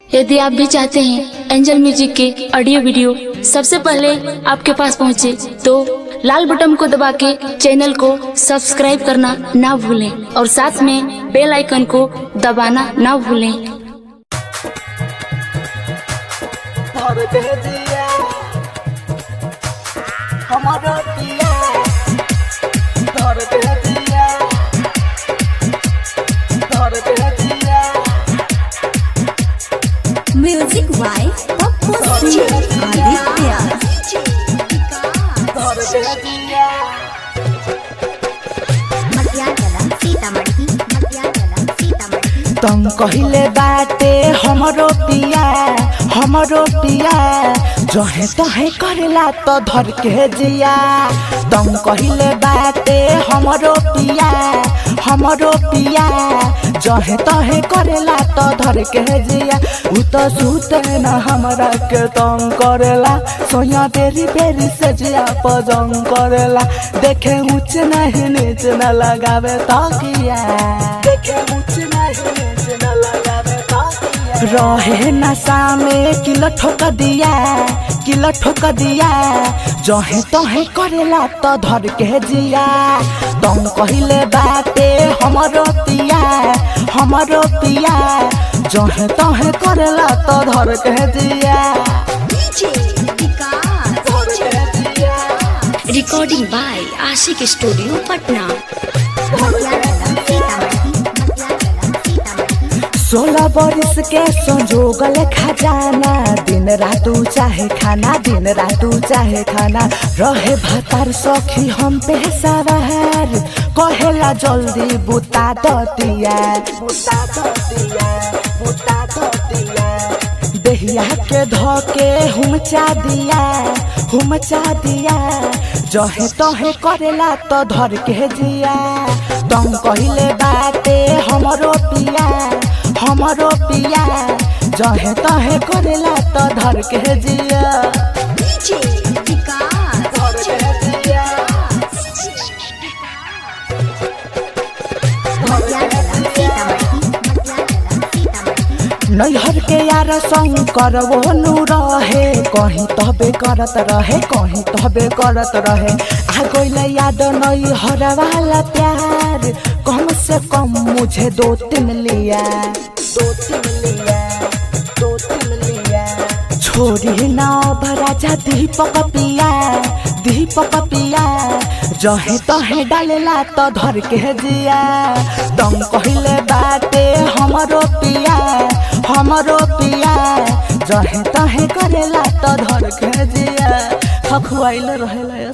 यदि आप भी चाहते हैं एंजल म्यूजिक के ऑडियो वीडियो सबसे पहले आपके पास पहुंचे, तो लाल बटन को दबा के चैनल को सब्सक्राइब करना ना भूलें और साथ में बेल आइकन को दबाना ना भूलें धर दे दिया हमारा दिया धर दे दिया धर दे दिया म्यूजिक बाय पप्पू सिंह आदित्य धर दे दिया मटियागला सीतामढ़ी मटियागला सीतामढ़ी तुम कहिले बाटे हमरो पिया हमरो पिया जहे तहे करेला तो धर के जिया तुम कहिले बाटे हमरो पिया हमरो पिया जहे तहे करेला तो धर के जिया उ तो सुते न हमरा के तंग करेला सोया बेरी बेरी से जिया पजंग करेला देखे ऊंच नहीं नीच न लगावे तकिया देखे ऊंच नहीं नीच न लगावे तकिया रहे नशा में किलो ठोक दिया किलो ठोक दिया जहे तहे करेला तो धर के जिया तुम कहिले बाटे हमरो पिया हमरो पिया जहे तहे करेला तो धर के जिया डीजे विकास धर के जिया recording by Ashiq studio Patna Matiyagala Sitamarhi Matiyagala Sitamarhi सोलह बरिस के संजोगल खजाना दिन रातू चाहे खाना दिन रातू चाहे खाना रहे भतार सखी हम पे सवार कहेला जल्दी बुता दतिया बुता दतिया बुता दतिया देहिया के धोके हुमचा दिया हुमचा दिया जहे तहे करेला तो धर के जिया तुम कहिले बाटे हमरो पिया हमरो पिया जहे तहे करेला तो धर के जिया डीजे विकास धर के जिया मटियागला सीतामढ़ी मटियागला सीतामढ़ी नैहर के यार संग करवो नु रहे कहीं तबे करत रहे कहीं तबे करत रहे आ गइल याद नैहर वाला प्यार कम से कम मुझे दो तीन लिया दो तीन लिया दो तीन लिया छोरी ना भराजा दीपक पिया दीपक पिया जहे तहे डालेला तो धर के जिया तुम कहिले बाटे हमरो पिया हमरो पिया जहे तहे करेला तो धर के जिया खखुआइल रहेला